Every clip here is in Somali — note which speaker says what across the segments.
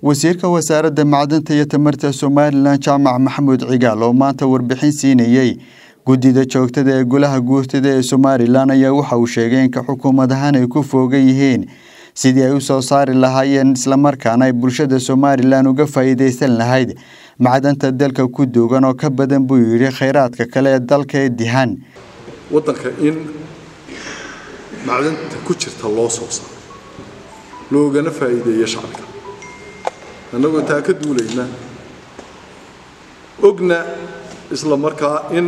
Speaker 1: wasiirka wasaaradda macdanta iyo tamarta somalilan jaamac maxamuud cigaal oo maanta warbixin siinayey guddida joogtada ee golaha guurtada ee somalilan ayaa waxa uu sheegay in ka xukuumad ahaan ay ku foogan yihiin sidii ay u soo saari lahaayeen islamarkaana ay bulshada somalilan uga faa'iidaysan lahayd macdanta dalka ku duugan oo ka badan buu yidhi khayraadka kale ee dalka ee dihan
Speaker 2: waddanka in macdanta ku jirta loo soo saaro loogana faa'iideeyo shacabka annagoo taa ka duulayna ogna isla markaa in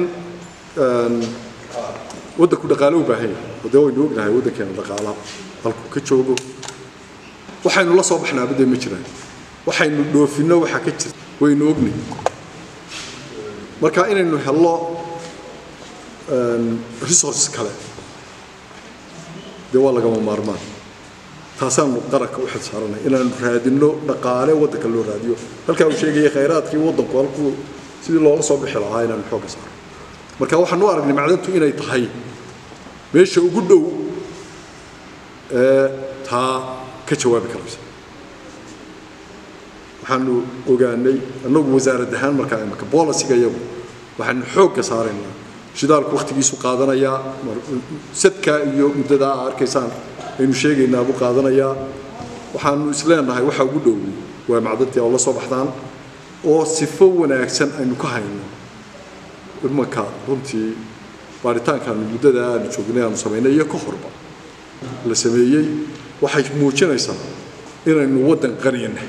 Speaker 2: waddanku dhaqaale u baahan yahay oo dee waynu ognahay waddankeena dhaqaalaha halku ka joogo waxaynu la soo baxnaaba dee ma jiraan waxaynu dhoofinno waxaa ka jirta waynu ognay marka inaynu hello resource kale dee waa lagama maarmaan taasaanu qaranka u xil saaranay inaanu raadinno dhaqaale waddanka loo raadiyo halkaa uu sheegayay khayraadkii waddanku halkuu sidii loola soo bixi lahaa inaanu xoogga saaro marka waxaan u aragnay macdantu inay tahay meesha ugu dhow ee taa ka jawaabi karaysa waxaanu ogaanay annagu wasaarad ahaan markaa imaka bolisiga iyagu waxaanu xoogga saaraynaa shidaalku wakhtigiisu qaadanayaa sadkaa iyo muddadaa aa arkaysaan aynu sheegaynaa buu qaadanayaa waxaanu isleenahay waxa ugu dhowey waa macdantii oo la soo baxdaan oo sifo wanaagsan aynu ka hayno imanka runtii baaritaankaanu muddada aanu joognay aanu samaynay iyo ka horba la sameeyey waxay muujinaysaa inaynu waddan qaniyanahay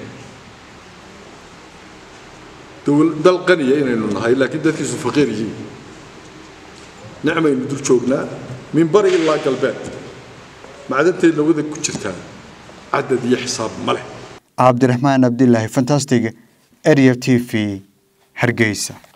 Speaker 2: dal qaniya inaynu nahay laakiin dadkiisu faqiir yihiin nicmaynu dul joognaa min bari ilaa galbeed macdanteedna waddan ku jirtaa cadad iyo xisaab ma leh
Speaker 1: cabdiraxmaan cabdilaahi fantastic area t v hargeysa